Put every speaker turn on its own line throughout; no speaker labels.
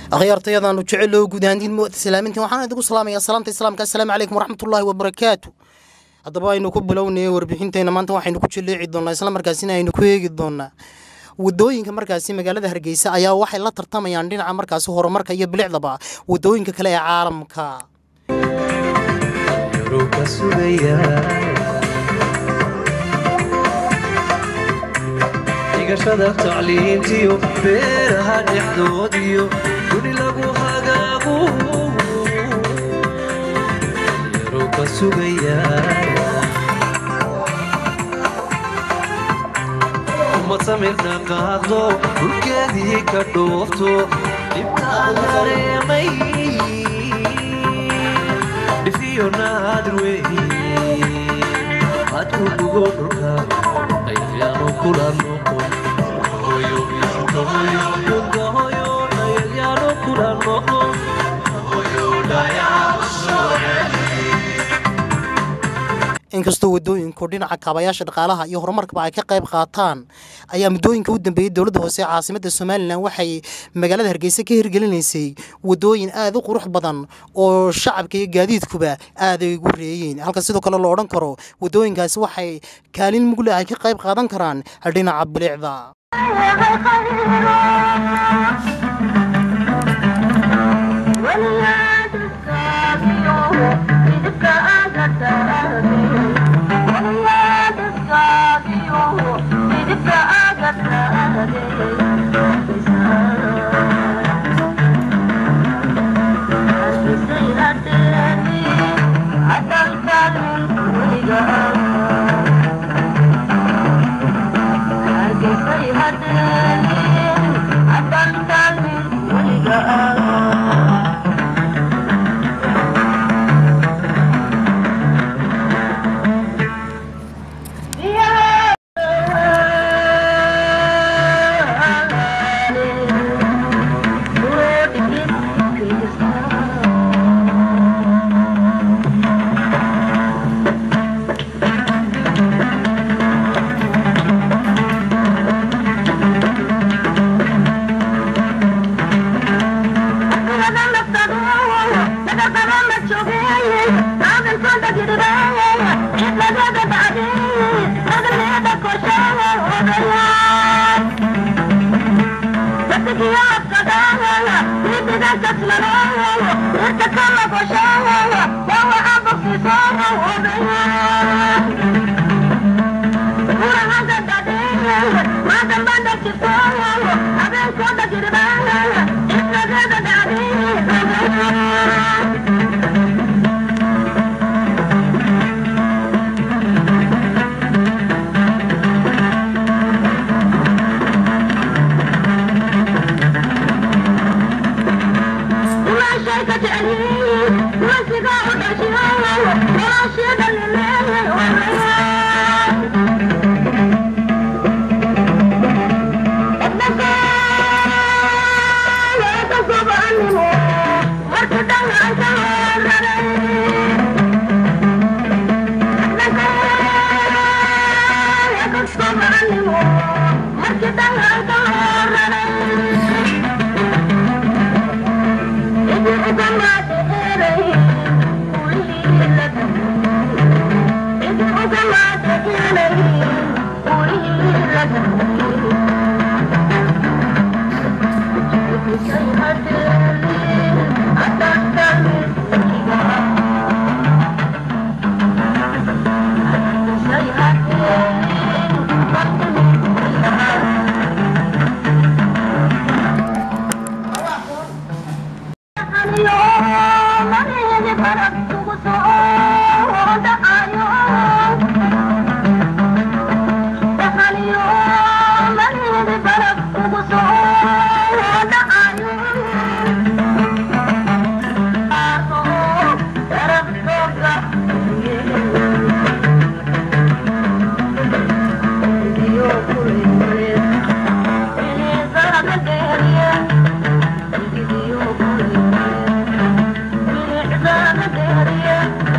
akhyaartayadaanu jecel oo guud ahaantiin muwata salaamintiin waxaan idigu salaamayaa salaamta islaamka assalaamu calaykum waraxmatullaahi wabarakaatu haddaba aynu ku bilownaya warbixintayna maanta waxaynu ku jaleeci doonaa isla markaasina aynu ku eegi doonaa wadooyinka markaasi magaalada hargeysa ayaa waxay la tartamayaan dhinaca markaasi horumarka iyo bilicdaba wadooyinka kale ee caalamka
dhigashada tacliintiyo beeraha dhexdoodiyo guri lagu hagaagu yaro ka sugaya ummad samirna qaado dhulkeedii ka dhoofto dhibtaan dareemay dhifiyo naadir wey hadku dhugo dhulka ayaanu kula noqon hoyo dhulka hoyo ayaanu kula noqon hoyo
inkastoo wadooyinku dhinaca kaabayaasha dhaqaalaha iyo horumarkaba ay ka qayb qaataan ayaa muddooyinka u dambeeyey dowladda hoose ee caasimadda somalilan waxay magaalada hargeysa ka hirgelinaysay wadooyin aada u qurux badan oo shacabka iyo gaadiidkuba aad ay ugu reeyeen halka sidoo kale lo odhan karo wadooyinkaasi waxay kaalin mugle ay ka qayb qaadan karaan dhinaca bilicda
Yeah.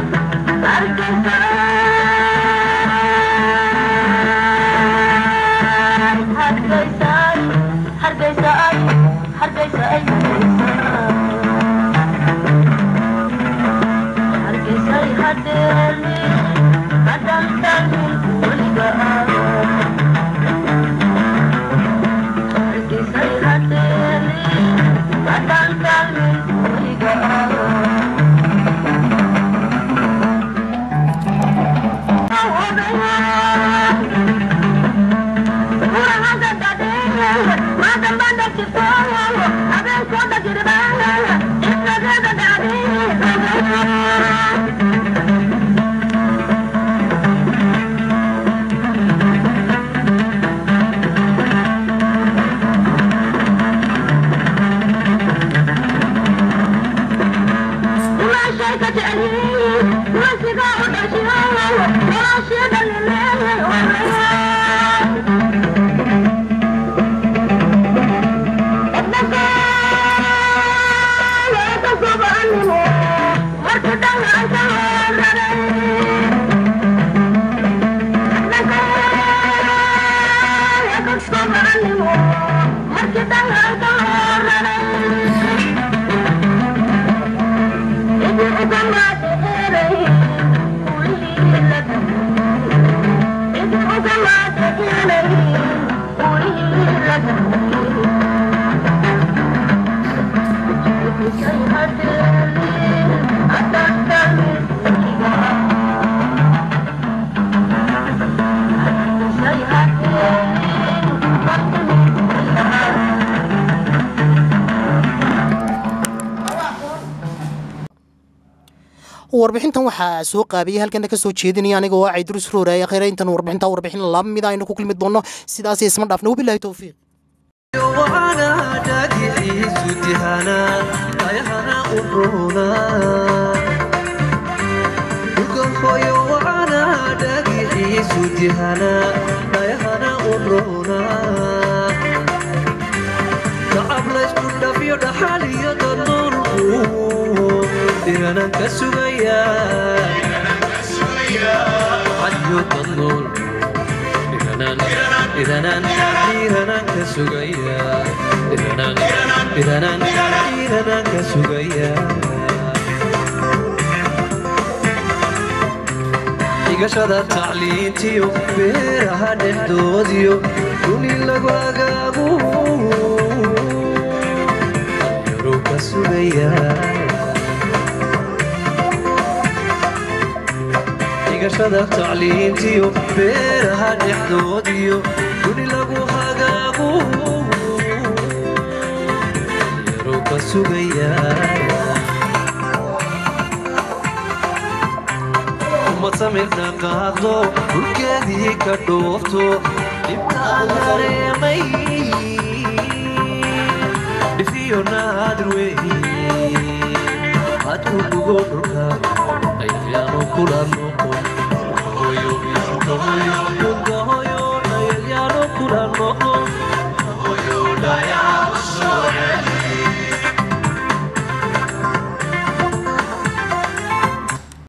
warbixintan waxaa soo qaabiyey halkana ka soo jeedinaya aniga oo caydurus rooraya khayra intan warbixinta warbixin laba mid aynu ku kulmi doono sidaas isma dhaafna wabilahi towfiiq
وأنا داقي سدهانا أيهنا أبرونا القفوي وأنا داقي سدهانا أيهنا أبرونا تعب ليش كنا في حالي النور إيرانا كسويا حجو النور إذنان إذنان كسوغيا إذنان إذنان إذنان كسوغيا dhigashada tacliintiyo beeraha dhexdoodiyo duni lagu agaagu yaruu ka sugaya dhigashada tacliintiyo beeraha dhexdoodiyo duni lagu hagaagu yaruu ka sugaya ummad samirna qaado dhulkeedii ka dhoofto dhibtaan dareemay dhifiyo naadir weeye hadku dhugo dhulka ayalyaano kula noqon hoyo hoyo dhulka hoyo ayalyaano kula noqon